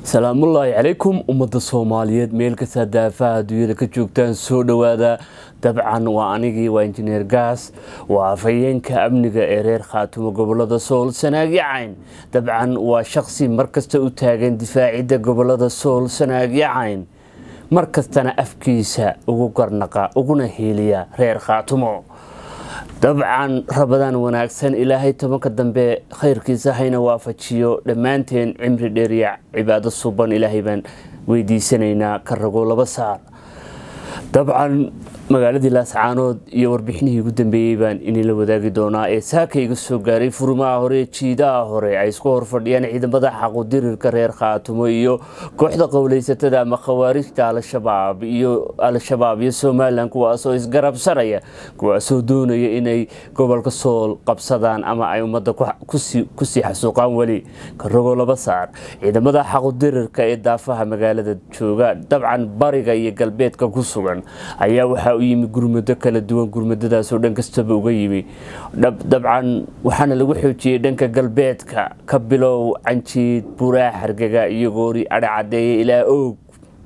salaamullaahi calaykum ummadda soomaaliyeed meel kasta daafaha adduunyada ka joogtaan soo dhowaada dabcan waa anigii waa injineer gaas waa afhayeenka amniga ee reer khaatumo gobolada sool sanaagyo cayn dabcan waa shaqsi markasta u taagan difaacidda gobolada sool sanaagyo cayn mar kastana afkiisa ugu garnaqa uguna hiiliya reer khaatumo dabcan rabadaan wanaagsan ilaahay tobanka dambe khayrkiisa hayna waafajiyo dhammaanteen cimri dheeriya cibaado suban ilaahay baan weydiisanaynaa ka rago laba saar dabcan magaaladii laascaanood iyo warbixinihii ugu dambeeyey baan inila wadaagi doonaa ee saaka iga soo gaaray furmaha hore jiidaha hore ay isku horfadhiyaan ciidamada xaqudirirka reer khaatumo iyo kooxda qowleysatada ama khawaarijta al-shabaab iyo al-shabaab iyo somalilan kuwaasoo isgarabsanaya kuwaasoo doonaya inay gobolka sool qabsadaan ama ay ummadda kusii xasuuqaan weli karogo laba saar ciidamada xaqudirirka ee daafaha magaalada jooga dabcan bariga iyo galbeedka ku sugan ayaa waxaa u yimi gurmado kala duwan gurmadadaasoo dhan kastaba uga yimi dabcan waxaana lagu xoojiyey dhanka galbeedka ka bilow canjiid buraa xargaga iyo goori adhacadeeye ilaa oog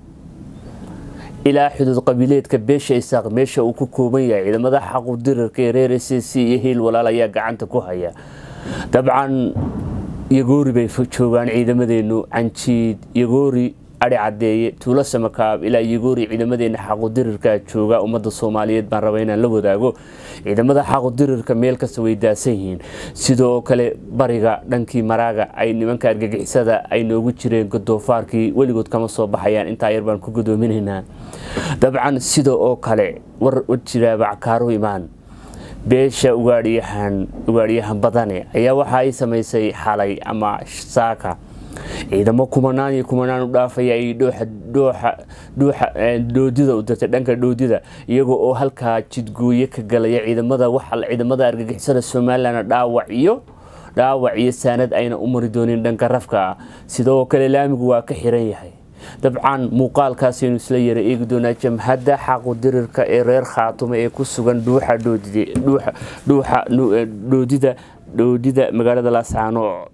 ilaa xuduud qabiileedka beesha isaaq meesha uu ku kooban yahay ciidamada xaqudirarka ee reer s c iyo hiil walaal ayaa gacanta ku haya dabcan yagoori bay joogaan ciidamadeenu canjiid yagoori adhi cadeeye tuulo samakaab ilaa yagoori ciidamadeena xaqudirirka jooga ummadda soomaaliyeed baan raba inaan la wadaago ciidamada xaqudirirka meel kasta way daasan yihiin sidoo kale bariga dhankii maraaga ay nimanka argagixisada ay noogu jireen godoofaarkii weligood kama soo baxayaan intaa yar baan ku godoominaynaa dabcan sida oo kale war jiraaba cakaaru imaan beesha ugaadhyahan ugaadhyahan badane ayaa waxa ay samaysay xalay ama saaka ciidamo kumanaan iyo kumanaan u dhaafaya ay dhoodida u dirtay dhanka dhoodida iyagoo oo halkaa jidgooye ka galaya ciidamada ciidamada argagixisada somalilan dhaawac iyo dhaawac iyo saanad ayna u mari doonin dhanka rafka sidoo kale laamigu waa ka xiran yahay dabcan muuqaalkaasaynu isla yara eegi doonaa jamhadda xaqudirirka ee reer khaatumo ee ku sugan dhuuxa dhoodida dhoodida magaalada laascaanood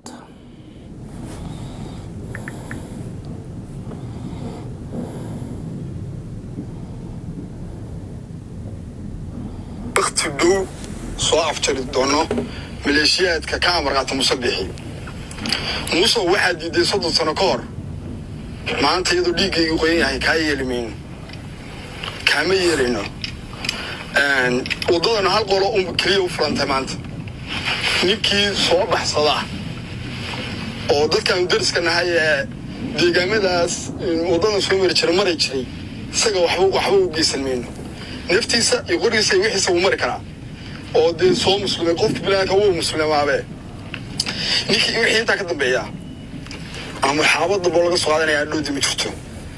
wakti dhow soo afjari doono maleeshiyaadka ka amarqaata musabixi muuse waxaa diiday soddon sano ka hor maanta iyadoo dhiiggaygu qoyan yahay kaa yeeli mayno kaama yeelayno waddadana hal qolo un keliya u furantay maanta ninkii soo baxsada oo dadkaanu dariska nahay ee deegaamadaas waddadan soo mari jira maray jiray isaga waxba u geysan mayno naftiisa iyo qorigiisa iyo wixiisa wuu mari karaa oo dee soo muslimay qofka bilaanka wuu muslimaabe ninkii wixii intaa ka dambeeya ama xaabad damboo laga soo qaadanayaa dhoodi ma jirto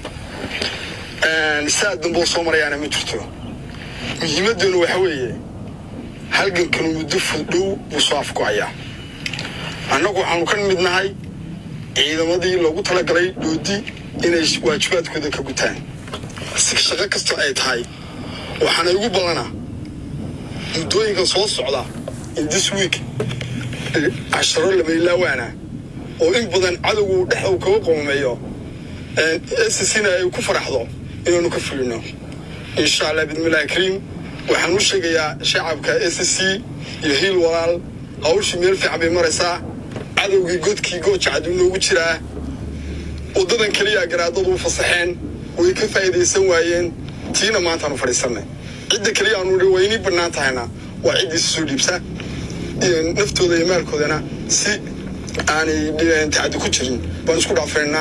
saa damboo soo marayaana ma jirto muhiimaddeenu waxa weeye halgankanu muddo fuddhow buu soo afgo'ayaa annagu waxaanu ka mid nahay ciidamadii loogu talagalay dhoodi inay waajibaadkooda ka gutaan shaqo kastoo ay tahay waxaana igu ballanaa muddooyinkan soo socda in this week casharo labaylaawaana oo in badan cadowgu dhex uu kaga qoomeeyo scna ay ku faraxdo inaanu ka fulino insha allah bidmillahi kariim waxaan u sheegayaa shacabka s c iyo hiil walaal hawshii meel fiican bay maraysaa cadowgii godkii goojacaduu noogu jiraa waddadan keliya garaadadu u fasaxeen way ka faa'iidaysan waayeen tiina maantaanu fadhiisannay cidda keliya aanu waynii bannaan tahayna waa ciddiisa soo dhiibsa naftooda iyo maalkoodana si aanay tacadi ku jirin baan isku dhaafaynaa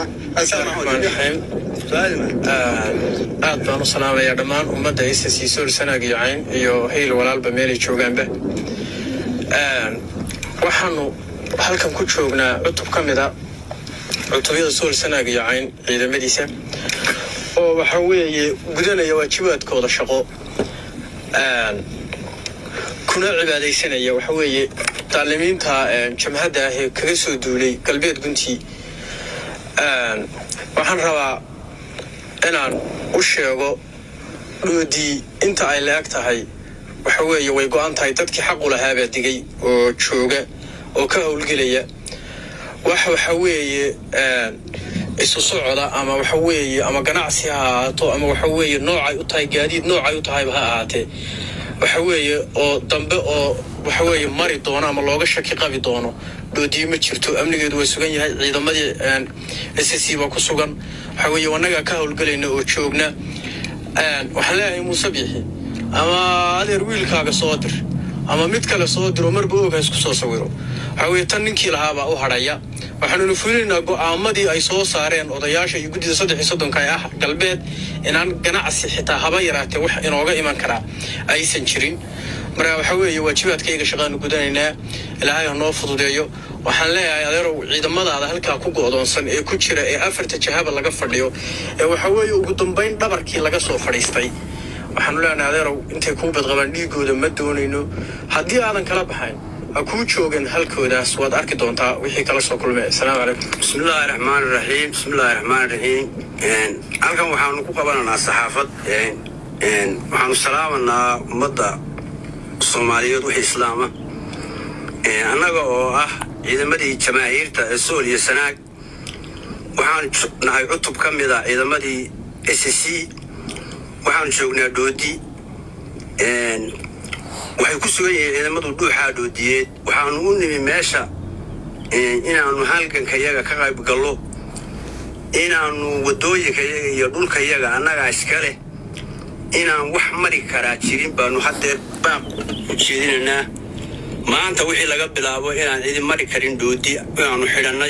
aad baan u salaamayaa dhammaan ummadda s c sool sanaag iyo cayn iyo hayl walaalba meelay joogaanba waxaanu halkan ku joognaa cutub ka mid a cutubyada sool sanaag iyo cayn ciidamadiisa oo waxaa weeye gudanaya waajibaadkooda shaqo kuna cibaadaysanaya waxa weeye taalimiinta jamhadda ah ee kaga soo duulay galbeed guntii waxaan rabaa inaan u sheego dhoodii inta ay la-eg tahay waxa weeye way go-an tahay dadkii xaqu lahaabaa digay oo jooga oo ka howlgelaya wax waxa weeye isu socda ama waxa weeye ama ganacsi ha ahaato ama waxa weeye noocay u tahay gaadiid noocay u tahayba ha ahaatee waxa weeye oo dambe oo waxa weeye mari doono ama looga shaki qabi doono dhoodiye ma jirto amnigeedu waa sugan yahay ciidamadii s c baa ku sugan waxa weeye wanagaa ka howlgelayna oo joogna waxaan leeyahay muuse biixi ama adeer wiilkaaga soo dir ama mid kale soo diro marba oga isku soo sawiro waxa weeye tan ninkii lahaabaa u hadhaya waxaanuna fulinaynaa go'aamadii ay soo saareen odayaasha iyo guddida saddex iyo soddonka ee ah galbeed inaan ganacsi xitaa haba yaraatee wax inooga iman karaa aysan jirin marka waxa weeye waajibaadkayga shaqaanu gudanaynaa ilaahay ha noo fududeeyo waxaan leeyahay adeerow ciidamadaada halkaa ku go'doonsan ee ku jira ee afarta jahaba laga fadhiyo ee waxa weeye ugu dambayn dhabarkii laga soo fadhiistay waxaanu leenahay adeerow intay kuu badqabaan dhiigooda ma doonayno haddii aadan kala baxayn ha kuu joogan halkoodaas waad arki doontaa wixii kala soo kulmay asalaamu calaykum بسم الله الرحمن الرحيم بسم الله الرحمن الرحيم halkan waxaanu ku qabananaa saxaafad waxaanu salaamanaa ummadda soomaaliyeed wixii islaama annaga oo ah ciidamadii jamaahiirta ee sool iyo sanaag waxaanu nahay cutub ka mid a ciidamadii s c waxaanu joognaa dhoodi waxay ku sugan yihiin ciidamadu dhuuxaa dhoodiyeed waxaanu u nimi meesha inaannu halganka yaga ka qayb gallo inaannu waddooyinka yaga iyo dhulka yaga annagaa iska leh inaan wax mari karaa jirin baanu haddeer baaq u jeedinaynaa maanta wixii laga bilaabo inaan cidi mari karin dhoodi inaannu xidhannay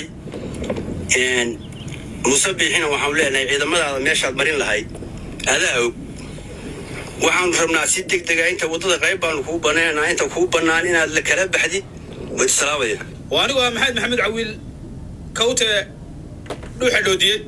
muuse biixina waxaanu leenahay ciidamadaada meeshaad marin lahayd adaa og waxaanu rabnaa si deg dega inta waddada qayb baanu kuu bannaynaa inta kuu bannaan inaad la kala baxdid wayd salaamaya waa anigu waa maxamed maxamed cawiil kawte dhuuxa dhoodiyey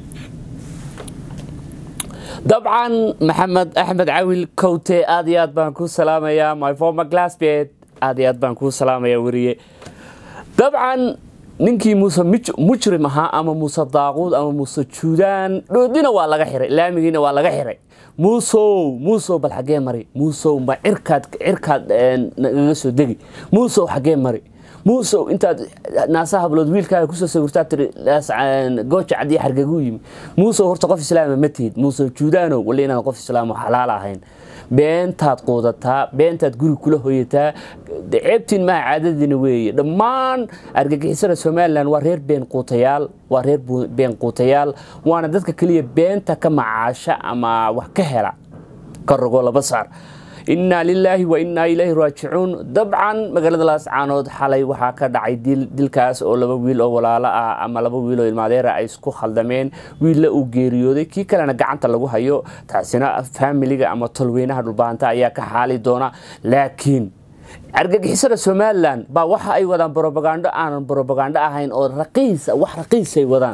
dabcan maxamed axmed cawil kowte aad iyo aad baan kuu salaamayaa my former glassbed aad iyo aad baan kuu salaamayaa weriye dabcan ninkii muuse mujrim ahaa ama muuse daaquud ama muuse juudaan dhoodina waa laga xiray laamigiina waa laga xiray muusow muusow bal xaggee mari muusow ma cirkaad cirkaad nagaga soo degi muusow xaggee mari muusow intaad naasaha hablood wiilkaaga kusoo sawirtaa tiri gooja cad iyo xargagu yimi muusow horta qof islaama ma tihid muusow juudaanow wali inaan qof islaamo xalaal ahayn beentaad quudataa beentaad guri kula hoyataa ceebtiin maha caadadiina weeye dhammaan argagixisada somalilan waa reer been quutayaal waa reer been quutayaal waana dadka keliya beenta ka macaasha ama wax ka hela ka rogo laba saar innaa lilaahi wa innaa ilaahi raajicuun dabcan magaalada laascaanood xalay waxaa ka dhacay dilkaas oo laba wiil oo walaalo ah ama laba wiil oo ilmaadeera ay isku khaldameen wiilla uu geeriyooday kii kalena gacanta lagu hayo taasina faamiliga ama tolweynaha dhulbaanta ayaa ka xaali doona laakiin argagixisada somalilan baa waxa ay wadaan brobagando aanan brobagando ahayn oo raqiisa wax raqiisay wadaan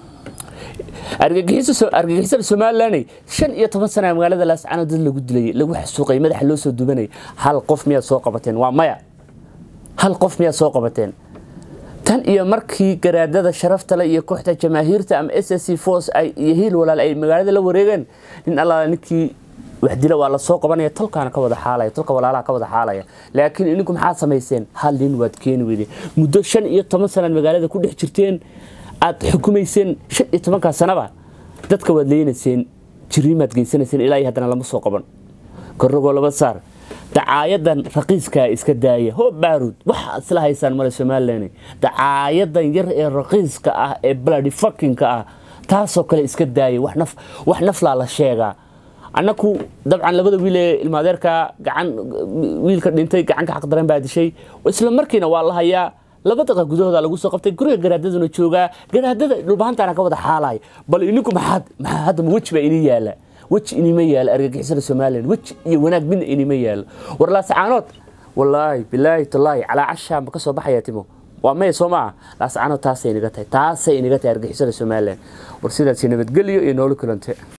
argagixisada somalilan shan iyo toban sana magaalada laascano dad lagu dilay lagu xasuuqay madaxa loo soo dubanay hal qof miyaad soo qabateen waa maya hal qof miyaad soo qabateen tan iyo markii garaadada sharaftale iyo kooxda jamaahiirta ama s s c force iyo hiil walaal ay magaalada la wareegeen nin allaala ninkii waxdila waa lasoo qabanaya tolkaana ka wada xaalaya tolka walaalaha ka wada xaalaya laakiin idinku maxaad samayseen hal nin waad keeni weydeen muddo shan iyo toban sanaad magaalada ku dhex jirteen aad xukumayseen shan iyo tobankaa sanaba dadka waad leynayseen jiriimaad geysanayseen ilaa iyo haddana lama soo qaban korrogoo laba saar dacaayadan raqiiskaa iska daaya hoo baarud waxaad isla haysaan male somalilan dacaayadan yar ee raqiiska ah ee bladi fakinka ah taasoo kale iska daaya wax naflaa la sheegaa annaku dabcan labada wiil ee ilmaadeerka gacan wiilka dhintay gacanka xaqdaran baa dishay isla markiina waa la hayaa laba daqa gudahooda lagu soo qabtay guriga garaadaduna joogaa garaadada dhulbahantaana ka wada xaalaya bal idinku maxaad maxaa hadda weji baa inii yaala weji inima yaalo argagixisada somalilan weji iyo wanaag midna inima yaalo war laasacaanood wallaahi bilaahi tallaahi calaa cashaa ma ka soo baxaya timo waa maya soo maaha laasacaanood taasay inaga tahay taasay inaga tahay argagixisada somalilan war sidaasi nabadgelyo iyo noolo kulante